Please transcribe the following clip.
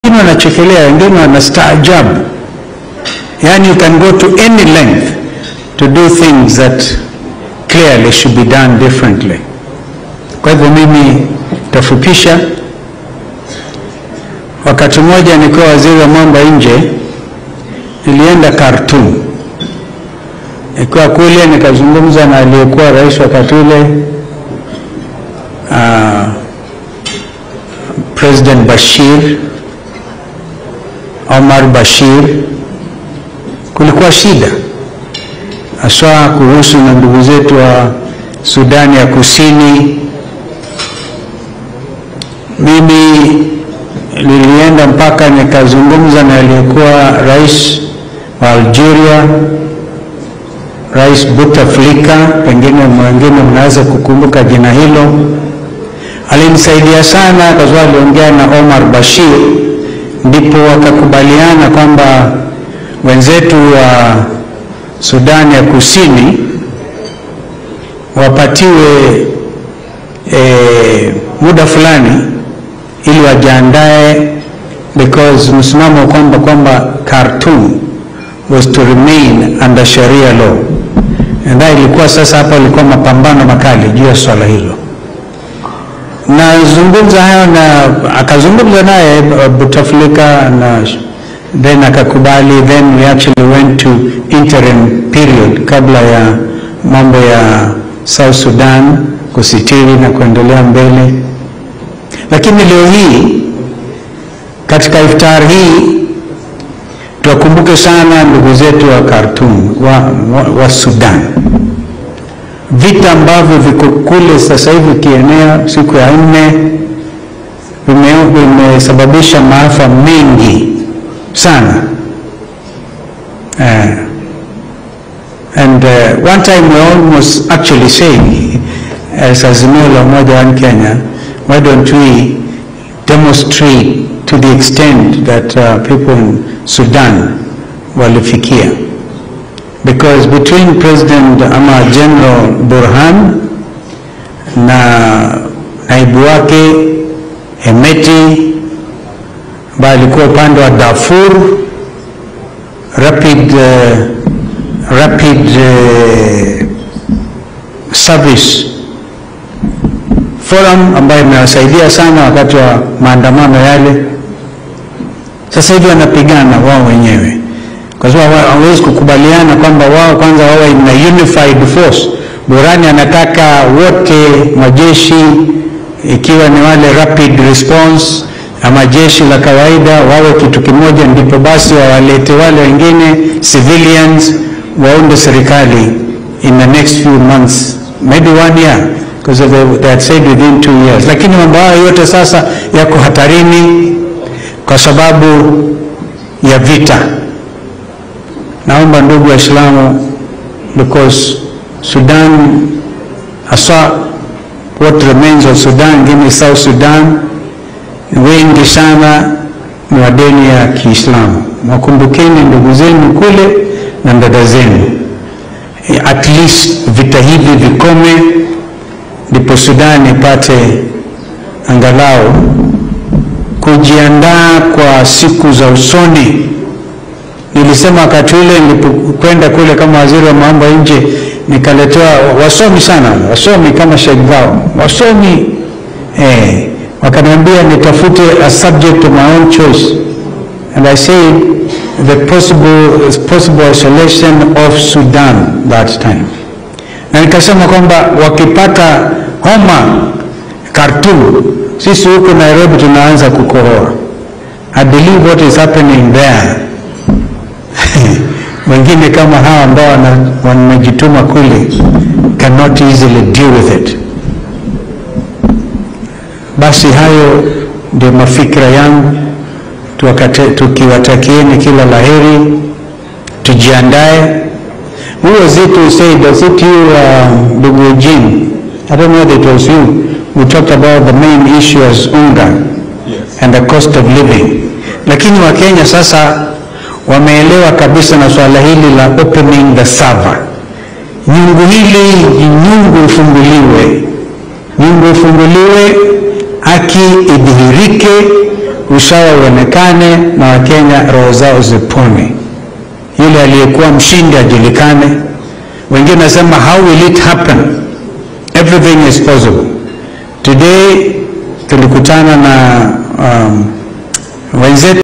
wengine wanachekelea, wengine wanastaajabu. Yani you can go to any length to do things that clearly should be done differently. Kwa hivyo mimi tafupisha. Wakati mmoja nikiwa waziri wa mambo ya nje, nilienda Khartoum. Nikiwa kule nikazungumza na aliyekuwa rais wakati ule uh, President Bashir Omar Bashir. Kulikuwa shida haswa kuhusu na ndugu zetu wa Sudani ya Kusini. Mimi nilienda mpaka nikazungumza na aliyekuwa rais wa Algeria, Rais Bouteflika, pengine mwingine mnaweza kukumbuka jina hilo. Alinisaidia sana kwa sababu aliongea na Omar Bashir, ndipo wakakubaliana kwamba wenzetu wa Sudani ya Kusini wapatiwe e, muda fulani ili wajiandae, because msimamo kwamba kwamba Khartoum was to remain under Sharia law, na ilikuwa sasa, hapa ilikuwa mapambano makali juu ya swala hilo. Nazungumza hayo na akazungumza naye Bouteflika na then akakubali, then we actually went to interim period kabla ya mambo ya South Sudan kusitiri na kuendelea mbele. Lakini leo hii katika iftar hii tuwakumbuke sana ndugu zetu wa Khartoum wa, wa, wa Sudan, vita ambavyo viko kule sasa hivi kienea siku ya nne vimesababisha maafa mengi sana uh, and uh, one time we almost actually saying as Azimio la Umoja wa Kenya why don't we demonstrate to the extent that uh, people in Sudan walifikia because between President ama General Burhan na naibu wake Hemeti ambaye alikuwa upande wa Darfur Rapid, uh, Rapid uh, Service Forum ambayo imewasaidia sana wakati wa maandamano yale. Sasa hivi wanapigana wao wenyewe, kwa sababu hawawezi kukubaliana kwamba wao kwanza wawe na unified force. Burani anataka wote majeshi, ikiwa ni wale rapid response ama jeshi la kawaida wawe kitu kimoja, ndipo basi wawalete wale wengine civilians waunde serikali in the next few months maybe one year because they, they had said within two years. Lakini mambo hayo yote sasa yako hatarini kwa sababu ya vita. Naomba ndugu Waislamu, because Sudan haswa what remains of Sudan, ngine South Sudan wengi sana ni wa dini ya Kiislamu. Mwakumbukeni ndugu zenu kule na dada zenu, at least vita hivi vikome, ndipo Sudani ipate angalau kujiandaa kwa siku za usoni. Nilisema wakati ule nilipokwenda kule kama waziri wa mambo ya nje, nikaletewa wasomi sana, wasomi kama Sheikh Gao, wasomi eh, wakaniambia nitafute a subject of my own choice and I said the possible, possible isolation of Sudan that time, na nikasema kwamba wakipata homa Khartoum, sisi huko Nairobi tunaanza kukohoa. I believe what is happening there wengine kama hawa ambao wamejituma kule cannot easily deal with it. Basi hayo ndio mafikira yangu, tukiwatakieni kila laheri, tujiandae. Who was it who said, was it you, ndugu uh, Eugene? I don't know that it was you who talked about the main issue as unga yes, and the cost of living. Lakini Wakenya sasa wameelewa kabisa na swala hili la opening the server. Nyungu hili nyungu ifunguliwe, nyungu ifunguliwe, haki idhihirike, usawa uonekane na Wakenya roho zao zipone, yule aliyekuwa mshindi ajulikane. Wengine nasema how will it happen? Everything is possible. Today tulikutana na um, wenzetu